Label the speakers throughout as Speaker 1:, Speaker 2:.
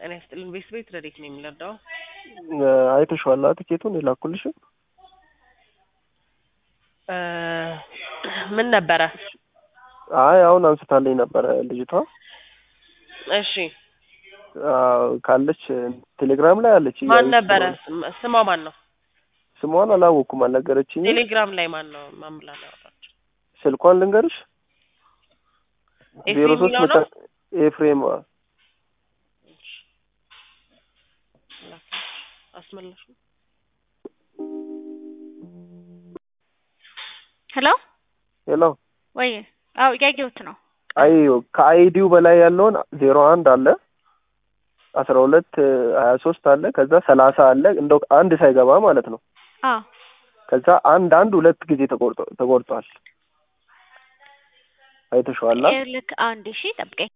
Speaker 1: እኔ ያስጥልን ቤት ቤት ረዴት ነው የሚለዳው
Speaker 2: አይተሽዋላ ትኬቱን የላኩልሽ
Speaker 1: ምን ነበረ?
Speaker 2: አይ አሁን አንስታለኝ ነበረ ልጅቷ
Speaker 1: እሺ
Speaker 2: አዎ፣ ካለች ቴሌግራም ላይ አለች
Speaker 1: ማን
Speaker 2: እያየች
Speaker 1: ነበረ?
Speaker 2: ስለሆነ።
Speaker 1: ስም- ስሟ ማን ነው?
Speaker 2: ስሟን አላወኩም አልነገረችኝም
Speaker 1: ቴሌግራም ላይ ማን ነው? ማን ብላ ነው ያወራችው?
Speaker 2: ስልኳን ልንገርሽ ዜሮ
Speaker 1: ኤፍሬም
Speaker 2: ሶስት
Speaker 1: የሚለው ነው?
Speaker 2: ኤፍሬም
Speaker 1: አስመለሱ
Speaker 3: ሄሎ
Speaker 2: ሄሎ
Speaker 3: ወይ? አው ያየሁት ነው።
Speaker 2: አይ ከአይዲው በላይ ያለውን ዜሮ አንድ አለ አስራ ሁለት ሀያ ሶስት አለ ከዛ ሰላሳ አለ እንደው አንድ ሳይገባ ማለት ነው
Speaker 3: አዎ
Speaker 2: ከዛ አንድ አንድ ሁለት ጊዜ ተቆርጦ ተቆርጧል አይተሽዋላ
Speaker 3: ልክ አንድ ሺ ጠብቀኝ።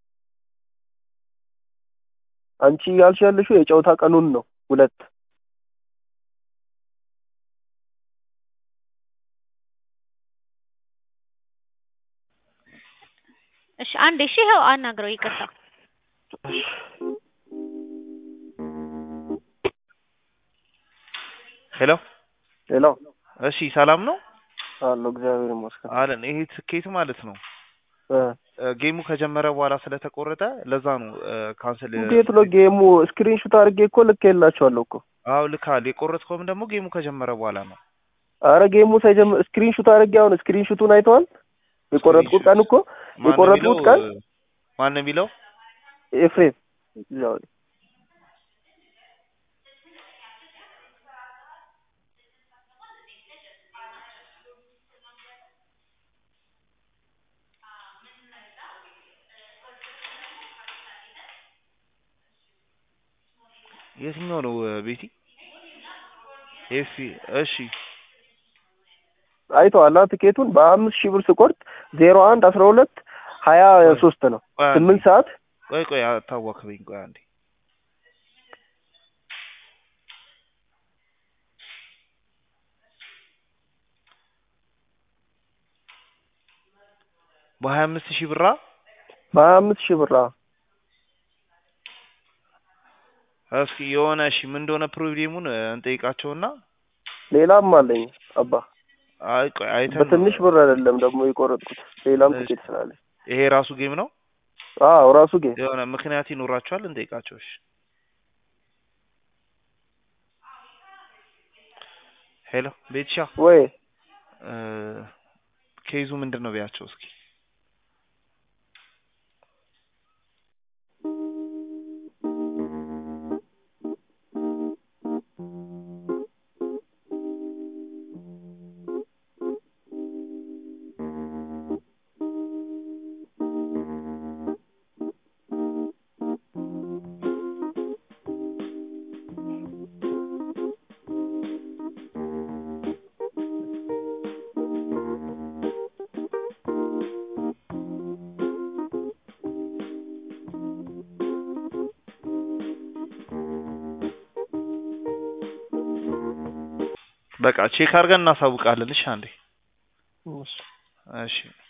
Speaker 2: አንቺ ያልሽ ያለሽው የጨዋታ ቀኑን ነው ሁለት
Speaker 3: እሺ አንድ ሺ ይኸው አናግረው ይቅርታ።
Speaker 4: ሄሎ
Speaker 2: ሌላው
Speaker 4: እሺ፣ ሰላም ነው
Speaker 2: አለው እግዚአብሔር ይመስገን
Speaker 4: አለን። ይሄ ትኬት ማለት ነው
Speaker 2: እ
Speaker 4: እ፣ ጌሙ ከጀመረ በኋላ ስለተቆረጠ ለዛ ነው እ፣ ካንስል
Speaker 2: እንዴት ነው ጌሙ ስክሪን ሹት አድርጌ እኮ ልክ የላቸዋለሁ እኮ
Speaker 4: አዎ ልካል። የቆረጥከውም ደግሞ ጌሙ ከጀመረ በኋላ ነው።
Speaker 2: አረ ጌሙ ሳይጀምር ስክሪን ሹት አድርጌ አሁን ስክሪን ሹቱን አይተዋል የቆረጥኩት ቀን እኮ
Speaker 4: ማን ነው
Speaker 2: የቆረጥኩት
Speaker 4: የሚለው?
Speaker 2: ቀን
Speaker 4: እ፣ ማን ነው የሚለው?
Speaker 2: ኤፍሬም እዛው ላይ
Speaker 4: የትኛው ነው እ፣ ቤቲ ኤፊ እሺ
Speaker 2: አይተዋላ ትኬቱን በአምስት ሺህ ብር ስቆርጥ ዜሮ አንድ አስራ ሁለት ሀያ ሶስት ነው
Speaker 4: ቆይ አንዴ፣
Speaker 2: ስምንት ሰዓት
Speaker 4: ቆይ ቆይ አታዋክበኝ። ቆይ አንዴ በሀያ አምስት ሺህ ብራ
Speaker 2: በሀያ አምስት ሺህ ብር አዎ።
Speaker 4: እስኪ የሆነ እሺ ምን እንደሆነ ፕሮብሌሙን እ፣ እንጠይቃቸውና
Speaker 2: ሌላም አለኝ አባ
Speaker 4: አይ ቆይ አይተን ነው።
Speaker 2: በትንሽ ብር አይደለም ደግሞ የቆረጥኩት ሌላም
Speaker 4: እሺ።
Speaker 2: ትኬት ስላለ
Speaker 4: ይሄ ራሱ ጌም ነው።
Speaker 2: አዎ ራሱ ጌም
Speaker 4: የሆነ ምክንያት ይኖራቸዋል፣ እንጠይቃቸው። እሺ ሄሎ ቤትሻ
Speaker 2: ወይ
Speaker 4: እ፣ ኬዙ ምንድን ነው ቢያቸው እስኪ በቃ ቼክ አድርገን እናሳውቃለን። እሺ አንዴ
Speaker 2: እሺ።
Speaker 4: እሺ